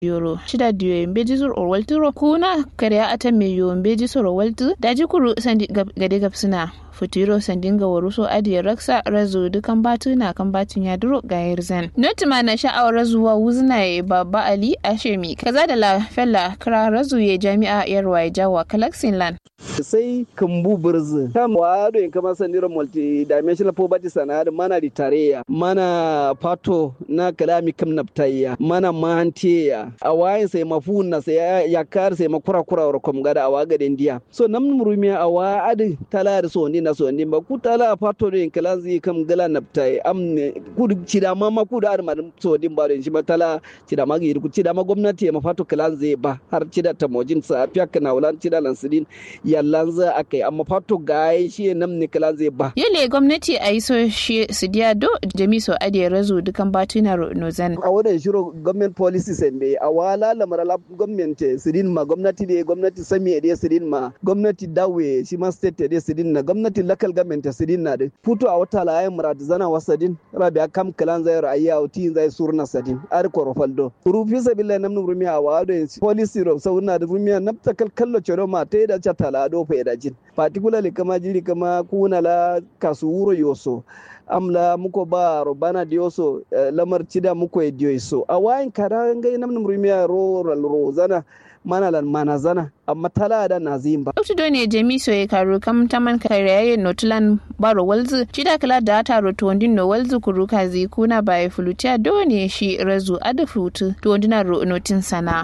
yoro shida diyo yembeji sur or walturo kuna kariya ata me yo yembeji sur or waltu daji kuru sandi gade gapsuna futuro sandinga waruso adiya raksa razu dukan batu na kan batun ya duro ga yarzan notima na sha'awar razuwa wuzna ya baba ali ashemi kaza da la fella kira razu ya jami'a yarwa ya jawa kalaksin lan sai kambu birzi kam wa do kama sanira multi dimensional poverty sana da mana ritareya mana pato na kalami kam naptayya mana mantiya a wayin sai mafuna sai ya kar sai makura kura wa kom gada awa gada ndiya so nam murumiya awa adi tala da so ni na so ni ba ku tala pato do kala zi kam gala naptai amne ku cida ma ma ku da ar ma so din ba do shi ma tala cida ma gi ku cida ma gwamnati ma fato kala zai ba har cida ta mojin sa fiya kana wulan cida lansidin yallan za a kai amma fato gaye shi nam ne kala zai ba yale gwamnati a yi so shi su diya do jami so adiya razu dukan batuna nozan a wannan shiro government policy sen be a wala lamara la gwamnati sidin ma gwamnati de gwamnati sami de sidin ma gwamnati dawe shi ma state de sidin na gwamnati local government sidin na de futo a wata la ayin murad zana wasadin rabi kam kalan zai ra'ayya o tin zai surna sadin ar korofaldo rufi sabilla nam num rumi a wado policy ro sauna da rumi na takal kallo choro ma te da chata la do fe da jin particularly kama jiri kama kuna la kasu wuro yoso amla muko ba robana dioso uh, lamar cida muko e dioso a wayin kara ngai nam num rumi a ro ro zana mana lan mana zana amma tala da na zimba. Dr. Done Jami so ya karo kam taman kariyaye notulan baro walzu cida kala da ta roto wandin no walzu kuruka zi kuna baya fulutiya done shi razu ada futu to wandina ro notin sana.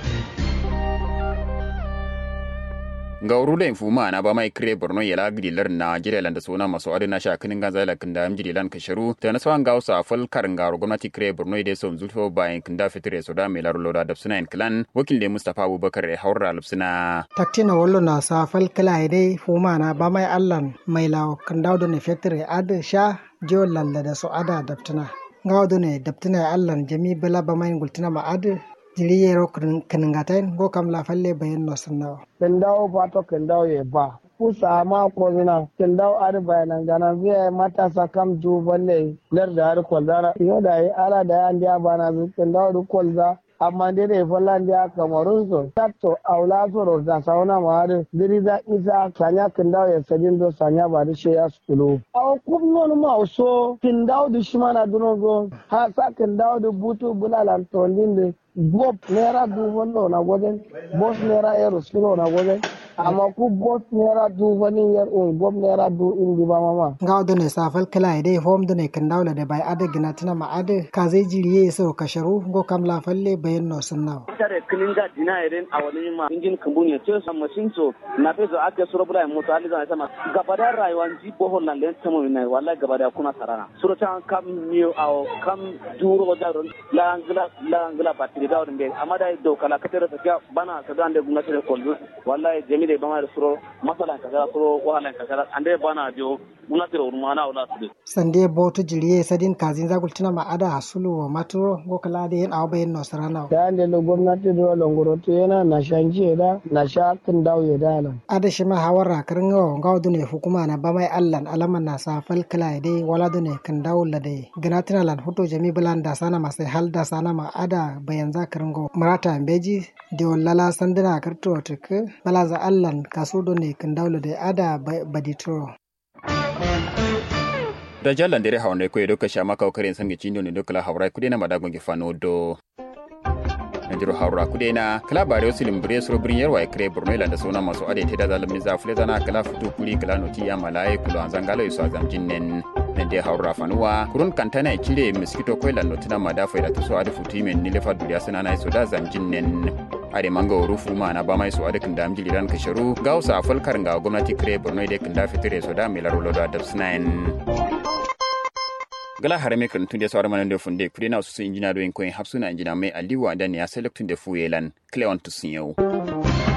ga urula infuma na ba mai kire borno yala gidilar na jirelan da suna masu adina sha kinin ganza la kinda am jirilan kasharu ta na sawan gausa fal karin garo gwamnati kire borno da son zulfo bayan kinda fitire so da mai laro da suna clan wakil da mustafa abubakar ya haura lupsuna taktina wallo na sa fal kala dai fuma na ba mai allan mai lawo kinda da ne fitire ad sha jiyo lalla da so ada daftuna gawo ne daftuna allan jami bala ba mai gultina ma ad jiriyero kaningatain go kam la falle bayan no sannawa ken dawo fato ken dawo ye ba kusa ma ko zina ken dawo ar bayanan gana biya matasa kam ju balle lar da ar kwalzara yo da yi ala da an dia bana zu ken dawo du kwalza amma dai da fallan dia kamarun so tatto aula so ro da sauna ma har diri da isa sanya ken dawo ya sadin do sanya ba da she ya skulu aw kum non ma so ken dawo du shimana duno go ha sa ken dawo du butu bulalan tondin bob naira dubu na wajen bos naira yaro suna na wajen amma ku bos naira dubu ni yar un bob naira du indi ba mama ga da ne safal kala ide hom da ne kan dawla da bai ada gina tana ma ada ka zai jiriye so ka sharu go kam la falle bayan no sunna tare kinin ga dina irin a wani ma injin kambuni ce san masin so na fezo ake suro bula moto ali zan sama gaba da rayuwan ji bohol nan len tamo ne wallahi gaba da kuna sarana suro tan kam miyo aw kam duro da ron la angla la angla batiri da wurin bai amma da do kala katara ta bana ka da ande gwamnati da kollu wallahi jami da bama da suro masalan ka suro wahalan ka ande bana dio gwamnati da wurin mana wala su sande boto jiriye sadin kazin zagul tuna ma ada hasulu wa maturo go kala da yin awa bayan no sarana da ande lo gwamnati da longoro to yana na shanji da na sha kin dawo ya dala ada shi ma hawara karin gawa gawa dune hukuma na ba mai allan alaman na sa fal kala dai wala dune kan dawo la dai ganatina lan hoto jami bulan da sana masai hal da sana ma ada bayan zakarin go marata beji de lala sandina karto tek balaza allan kasudo ne kan dawla de ada baditro da jallan dere hawnde ko edo kasha maka karen sange cindo ne dokala hawra kudena madagon ge fano do najiro hawra kudena kala bareosilim bre suro brin yarwa kre borno ila da sona maso ade teda zalim ni zafle zana kala futu kuli kala noti ya malaye kulo anzangalo iso azam jinnen nende hawra fanuwa kurun kantana e cire miskito ko ila notina madafa ila tuso ade futu men ni lefa duriya sanana iso da zam jinnen ade manga rufu ma na bama iso ade kinda amjili ran kasharu gausa afalkar nga gwamnati kre borno ide kinda fitire so da milaro lodo adabsnain gala harame kan tunde sawar manan da funde kudi na su injina do in koyin hapsuna injina mai aliwa da ne ya selectun da fuyelan cleon tusin yau